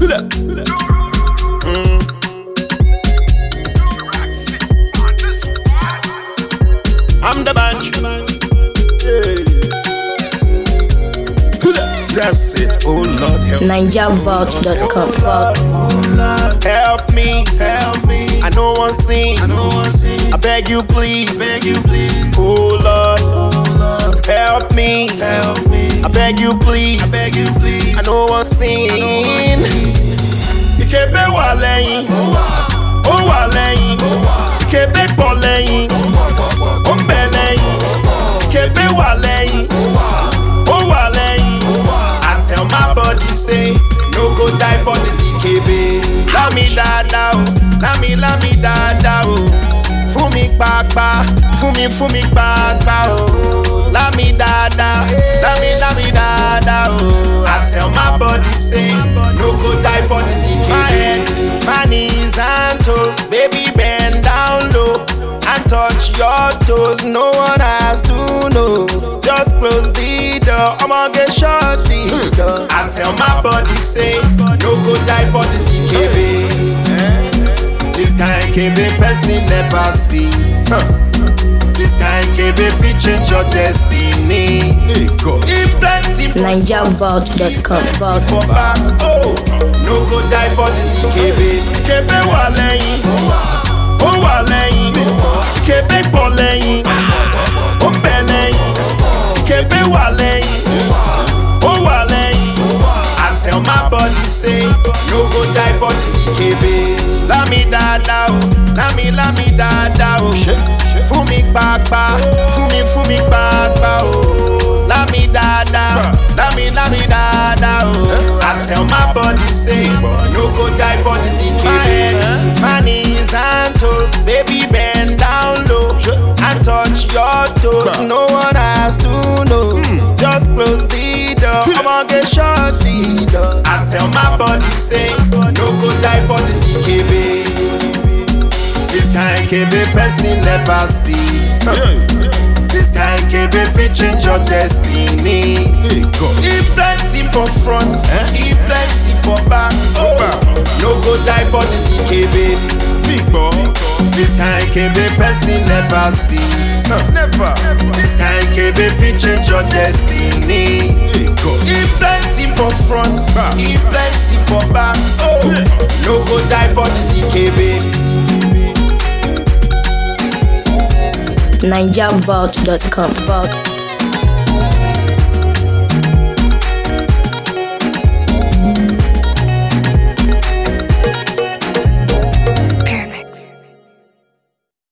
I'm the bunch. That's it. Oh Lord, help NigerVault.com. Help me, help me. I know one sing, I know one sing. I beg you, please, beg you, please. Oh Lord, oh Lord. help me, help me. I beg you, please, I beg you, please. I know one sing. Ìkébé wà lẹ́yìn, ó wà lẹ́yìn. Ìkébé pọ̀ lẹ́yìn, ó ń bẹ lẹ́yìn. Ìkébé wà lẹ́yìn, ó wà lẹ́yìn. I tell my body say, no go die for this Ìkébé. Lámi dáadáa o, lámi lámi dáadáa o. Fún mi pàápàá, fún mi fún mi pàápàá o. Lámi dáadáa, lámi lámi dáadáa o. I tell my body say, no go die for this Ìkébé. My head, my knees and toes, baby bend down low and touch your toes. No one has to know. Just close the door. I'ma get shut the door. I tell my body say, no go die for this KB. This kind KB person never see. This kind KB fit change your destiny. If plenty for NigerVault.com. Vault. for back. Oh, no go die for this KB. KB wà lẹ́yìn, ó wà lẹ́yìn. KB pọ̀ lẹ́yìn, ó ń bẹ lẹ́yìn. KB wà lẹ́yìn, ó wà lẹ́yìn. I tell my body say, no go die for this KB. Lámi dáadáa o, lámi lámi dáadáa o. Fún mi pàápàá, fún mi fún mi pàápàá o. Lámi dáadáa, lámi lámi dáadáa o. I tell my body say, no go die for this KB. My head, my knees and toes, baby bend down low and touch your toes. No one has to know. Just close the door. I'ma get shut the door. I tell my body say, no go die for this KB. This kind KB person never see. This kind KB fit change your destiny. If plenty for front, if plenty for back. Oh, no go die for this KB. This kind KB person never see. Never. This kind KB fit change your destiny. If plenty for front, if plenty for back. Oh, no go die for this KB. NigerVault.com. Vault.